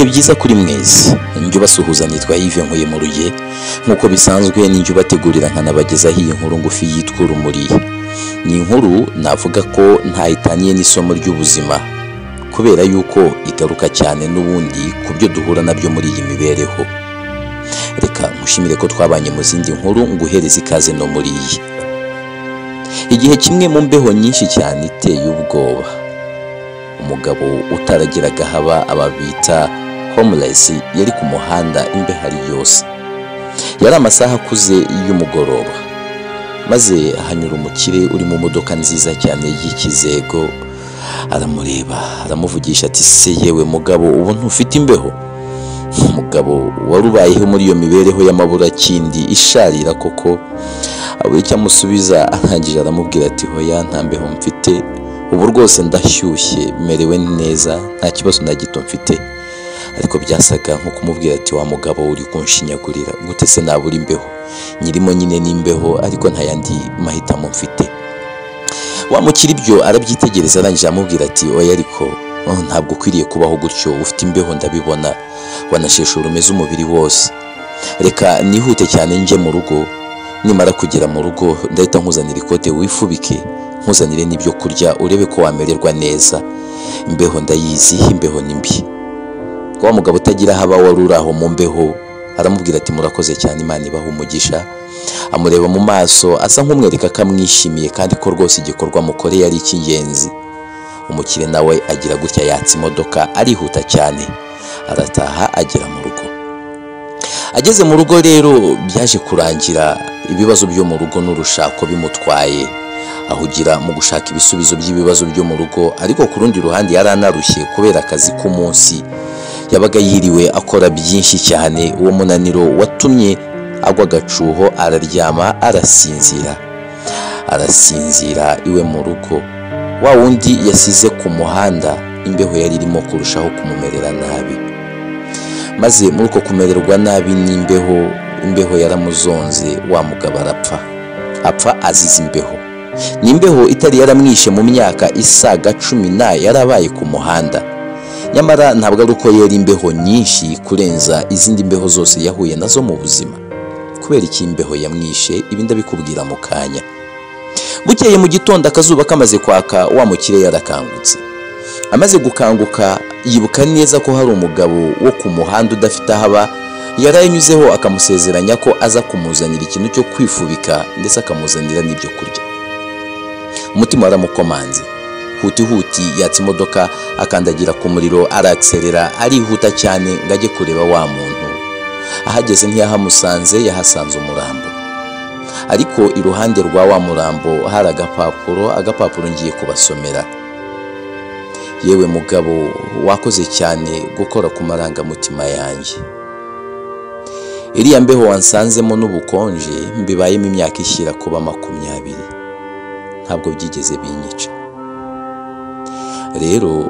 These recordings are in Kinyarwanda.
byiza kuri mwese njye ubasuhuza nitwa Yves Nkuye mu ruye nk'uko bisanzwe ninjye ubategurira nkanabagezaho iyi nkuru ngufi yitwa urumuri ni inkuru navuga ko ntayitaniye n'isomo ry'ubuzima kubera yuko igaruka cyane n'ubundi ku byo duhura nabyo muri iyi mibereho reka nkushimire ko twabanye mu zindi nkuru nguhereze ikaze no muri iyi igihe kimwe mu mbeho nyinshi cyane iteye ubwoba umugabo utaragiraga haba ababita homeless yari ku muhanda imbehari yose yari amasaha akuze y'umugoroba maze hanyura umukire uri mu modoka nziza cyane y'ikizego aramureba aramuvugisha ati se yewe mugabo ubu ntufite imbeho umugabo wari ubayeho muri iyo mibereho y'amaburakindi isharira koko abura icyo amusubiza arangije aramubwira ati hoya nta mbeho mfite ubu rwose ndashyushye merewe neza nta kibazo na gito mfite ariko byasaga nko kumubwira ati wa mugabo uri kunshinyagurira gute se nabura imbeho nyirimo nyine n'imbeho ariko nta yandi mahitamo mfite wamukira ibyo arabyitegereza arangije aramubwira ati oya ariko oh, ntabwo ukwiriye kubaho gutyo ufite imbeho ndabibona wanasheshe urumeze umubiri wose reka nihute cyane njye mu rugo nimara kugera mu rugo ndahita nkuzanira ikote wifubike nkuzanire n'ibyo kurya urebe ko wamererwa neza imbeho ndayizi imbeho ni mbi wa mugabo utagira haba wari uri aho mu mbeho aramubwira ati murakoze cyane imana ibaha umugisha amureba mu maso asa nk'umwereka ko amwishimiye kandi ko rwose igikorwa mukoreye ari icy'ingenzi umukire nawe agira gutya yatsa imodoka arihuta cyane arataha agera mu rugo ageze mu rugo rero byaje kurangira ibibazo byo mu rugo n'urushako bimutwaye ahugira mu gushaka ibisubizo by'ibibazo byo mu rugo ariko ku rundi ruhande yari anarushye kubera akazi k'umunsi yabaga yiriwe akora byinshi cyane uwo munaniro watumye agwa agacuho araryama arasinzira arasinzira iwe mu rugo wa wundi yasize ku muhanda imbeho yari irimo kurushaho kumumerera nabi maze muri uko kumererwa nabi n'imbeho imbeho yaramuzonze wa mugabo arapfa apfa azize imbeho ni imbeho itari yaramwishe mu myaka isaga cumi na yarabaye ku muhanda nyamara ntabwo ari uko yari imbeho nyinshi kurenza izindi mbeho zose yahuye nazo mu buzima kubera iki imbeho yamwishe ibi ndabikubwira mu kanya bukeye mu gitondo akazuba kamaze kwaka wa mukire yarakangutse amaze gukanguka yibuka neza ko hari umugabo wo ku muhanda udafite aho aba yarayanyuzeho akamusezeranya ko aza kumuzanira ikintu cyo kwifubika ndetse akamuzanira n'ibyo kurya umutima waramukomanze hutihuti yatsa imodoka akandagira ku muriro arakserera arihuta cyane ngo ajye kureba wa muntu ahageze ntiyahamusanze yahasanze umurambo ariko iruhande rwa wa murambo hari agapapuro agapapuro ngiye kubasomera yewe mugabo wakoze cyane gukora ku marangamutima yanjye iriya mbeho wansanzemo n'ubukonje mbibayemo imyaka ishyira kuba makumyabiri ntabwo byigeze binyica rero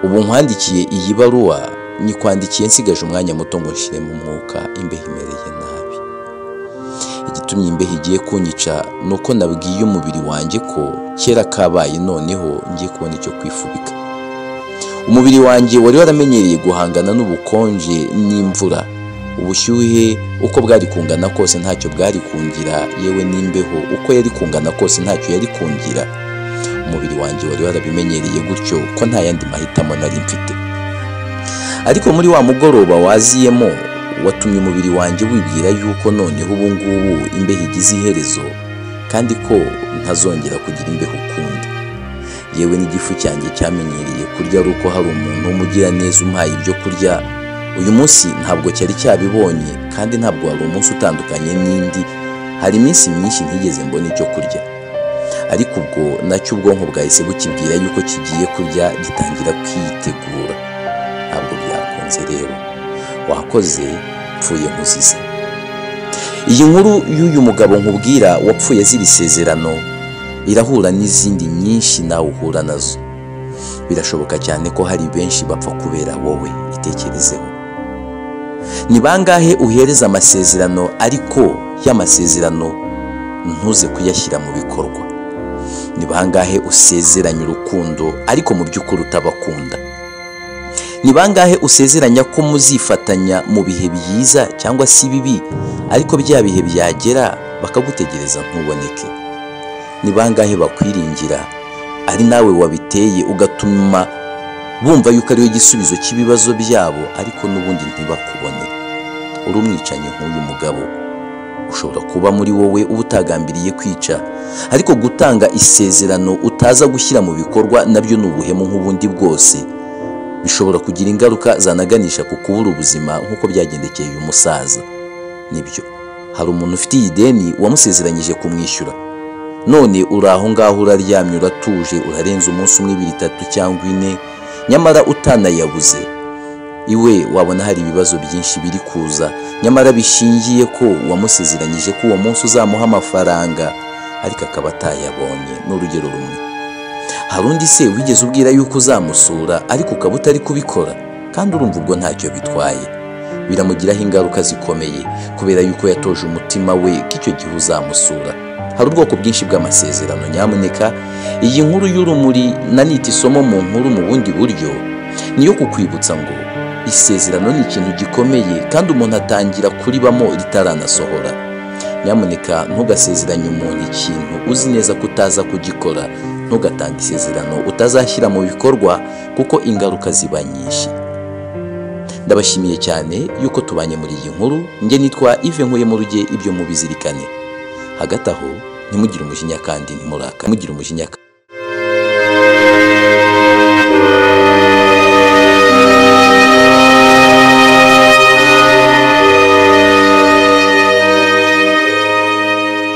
ubu nkwandikiye iyi baruwa nyikwandikiye nsigaje umwanya muto ngo nshiremo umwuka imbeho imereye nabi igitumye imbeho igiye kunyica ni uko nabwiye umubiri wanjye ko kera kabaye noneho ngiye kubona icyo kwifubika umubiri wanjye wari waramenyereye guhangana n'ubukonje n'imvura ubushyuhe uko bwari kungana kose ntacyo bwari kungira yewe n'imbeho uko yari kungana kose ntacyo yari kungira umubiri wanjye wari warabimenyereye gutyo ko nta yandi mahitamo nari mfite ariko muri wa mugoroba waziyemo watumye umubiri wanjye wibwira yuko noneho ubu ngubu imbeho igize iherezo kandi ko ntazongera kugira imbeho ukundi yewe n'igifu cyanjye cyamenyereye kurya ari uko hari umuntu w'umugiraneza umpaye ibyo kurya uyu munsi ntabwo cyari cyabibonye kandi ntabwo wari umunsi utandukanye n'indi hari iminsi myinshi ntigeze mbona icyo kurya ariko ubwo nacyo ubwonko bwahise bukibwira yuko kigiye kurya gitangira kwitegura ntabwo byakunze rero wakoze mpfuye nkuzize iyi nkuru y'uyu mugabo nkubwira wapfuye azira isezerano irahura n'izindi nyinshi nawe uhura nazo birashoboka cyane ko hari benshi bapfa kubera wowe itekerezeho ni bangahe uhereza amasezerano ariko y'amasezerano ntuze kuyashyira mu bikorwa ni bangahe usezeranya urukundo ariko mu by'ukuri utabakunda ni bangahe usezeranya ko muzifatanya mu bihe byiza cyangwa se bibi ariko bya bihe byagera bakagutegereza ntuboneke ni bangahe bakwiringira ari nawe wabiteye ugatuma bumva yuko ariyo gisubizo cy'ibibazo byabo ariko n'ubundi ntibakubone uri umwicanyi nk'uyu mugabo ushobora kuba muri wowe uba utagambiriye kwica ariko gutanga isezerano utaza gushyira mu bikorwa nabyo ni ubuhemu nk'ubundi bwose bishobora kugira ingaruka zanaganisha ku kubura ubuzima nk'uko byagendekeye uyu musaza nibyo hari umuntu ufite iyi deni wamusezeranyije kumwishyura none uri aho ngaho uraryamye uratuje urarenza umunsi umwe ibiri itatu cyangwa ine nyamara utanayabuze iwe wabona hari ibibazo byinshi biri kuza nyamara bishingiye ko uwamusezeranyije ko uwo munsi uzamuha amafaranga ariko akaba atayabonye ni urugero rumwe hari undi se wigeze ubwira yuko uzamusura ariko ukaba utari kubikora kandi urumva ubwo ntacyo bitwaye biramugiraho ingaruka zikomeye kubera yuko yatoje umutima we ko icyo gihe uzamusura hari ubwoko bwinshi bw'amasezerano nyamuneka iyi nkuru y'urumuri nanita isomo mu nkuru mu bundi buryo niyo kukwibutsa ngo isezerano ni ikintu gikomeye kandi umuntu atangira kuribamo ritaranasohora nyamuneka ntugasezeranye umuntu ikintu uzi neza ko utaza kugikora ntugatange isezerano utazashyira mu bikorwa kuko ingaruka ziba nyinshi ndabashimiye cyane yuko tubanye muri iyi nkuru njye nitwa ive nkuye mu ruge ibyo mubizirikane hagati aho ntimugire umujinya kandi ntimurakare mugire umujinya kandi